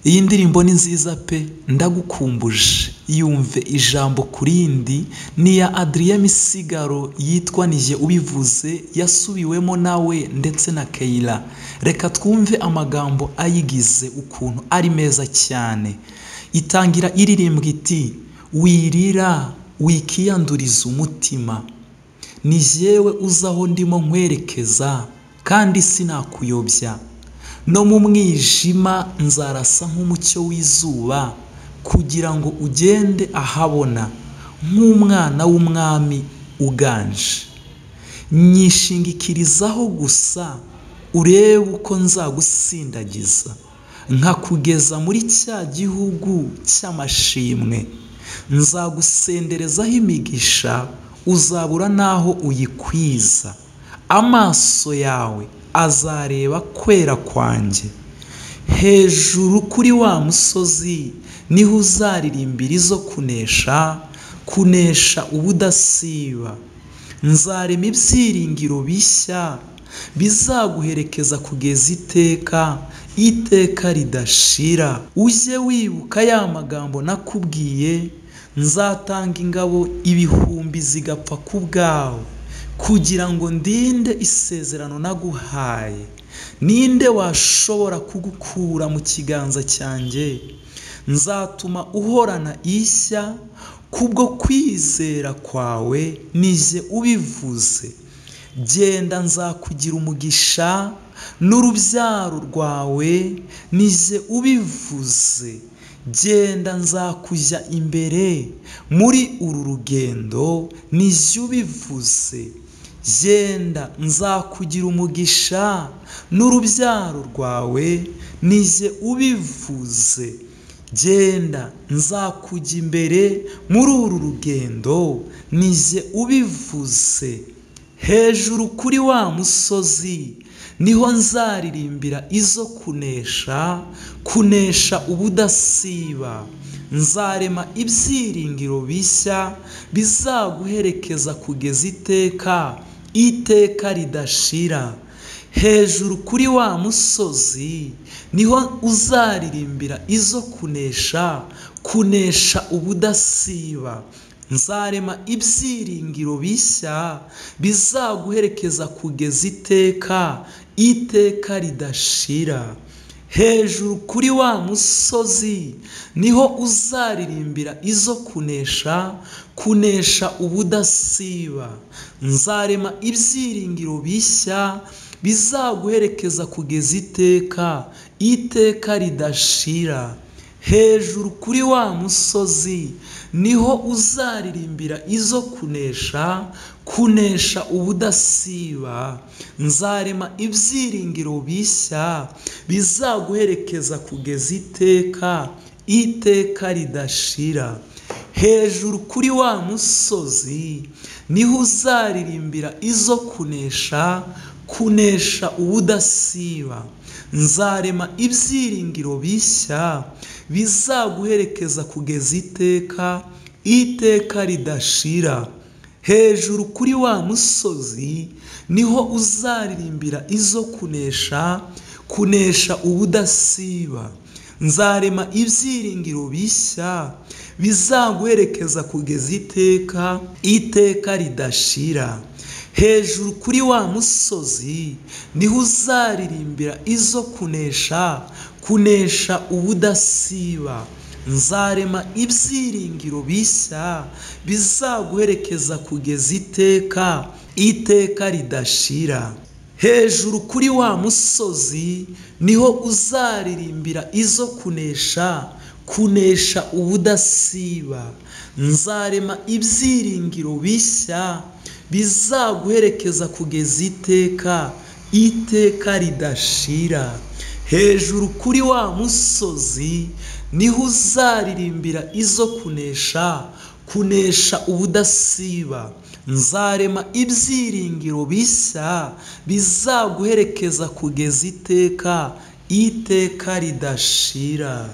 iyi ndirimbo ni nziza pe ndagukumbuje yumve ijambo ku rindi ni iya Adrien Misigaro yitwa Nije ubivuze yasubiwemo nawe ndetse na Keira reka twumve amagambo ayigize ukuntu ari meza cyane itangira iririmbwa iti wirira wikiyanduriza umutima ni jyewe uzi aho ndimo nkwerekeza kandi sinakuyobya no mu mwijima nzarasa nk'umucyo w'izuba kugira ngo ugende ahabona nk'umwana w'umwami uganje nyishingikirizaho gusa urebe uko nzagusindagiza nkakugeza muri cya gihugu cy'amashimwe nzagusenderezaho imigisha uzabura n'aho uyikwiza amaso yawe azareba kwera kwanjye hejuru kuri wa musozi niho uzaririmbira izo kunesha kunesha ubudasiba nzarema ibyiringiro bishya bizaguherekeza kugeza iteka iteka ridashira ujye wibuka ya magambo nakubwiye nzatanga ingabo ibihumbi zigapfa ku bwawe kugira ngo ndinde isezerano naguhaye ninde washobora kugukura mu kiganza cyanjye nzatuma uhorana ishya kubwo kwizera kwawe nije ubivuze genda nzakugira umugisha n'urubyaro rwawe nije ubivuze genda nzakujya imbere muri uru rugendo nije ubivuze genda nzakugira umugisha n'urubyaro rwawe nije ubivuze genda nzakujya imbere muri uru rugendo nije ubivuze hejuru kuri wa musozi niho nzaririmbira izo kunesha kunesha ubudasiba nzarema ibyiringiro bishya bizaguherekeza kugeza iteka iteka ridashira hejuru kuri wa musozi niho uzaririmbira izo kunesha kunesha ubudasiba nzarema ibyiringiro bishya bizaguherekeza kugeza iteka iteka ridashira hejuru kuri wa musozi niho uzaririmbira izo kunesha kunesha ubudasiba nzarema ibyiringiro bishya bizaguherekeza kugeza iteka iteka ridashira hejuru kuri wa musozi niho uzaririmbira izo kunesha kunesha ubudasiba nzarema ibyiringiro bishya bizaguherekeza kugeza iteka iteka ridashira hejuru kuri wa musozi niho uzaririmbira izo kunesha kunesha ubudasiba nzarema ibyiringiro bishya bizaguherekeza kugeza iteka iteka ridashira hejuru kuri wa musozi niho uzaririmbira izo kunesha kunesha ubudasiba nzarema ibyiringiro bishya bizaguherekeza kugeza iteka iteka ridashira hejuru kuri wa musozi niho uzaririmbira izo kunesha kunesha ubudasiba nzarema ibyiringiro bishya bizaguherekeza kugeza iteka iteka ridashira hejuru kuri wa musozi niho uzaririmbira izo kunesha kunesha ubudasiba nzarema ibyiringiro bishya bizaguherekeza kugeza iteka iteka ridashira hejuru kuri wa musozi niho uzaririmbira izo kunesha kunesha ubudasiba nzarema ibyiringiro bishya bizaguherekeza kugeza iteka iteka ridashira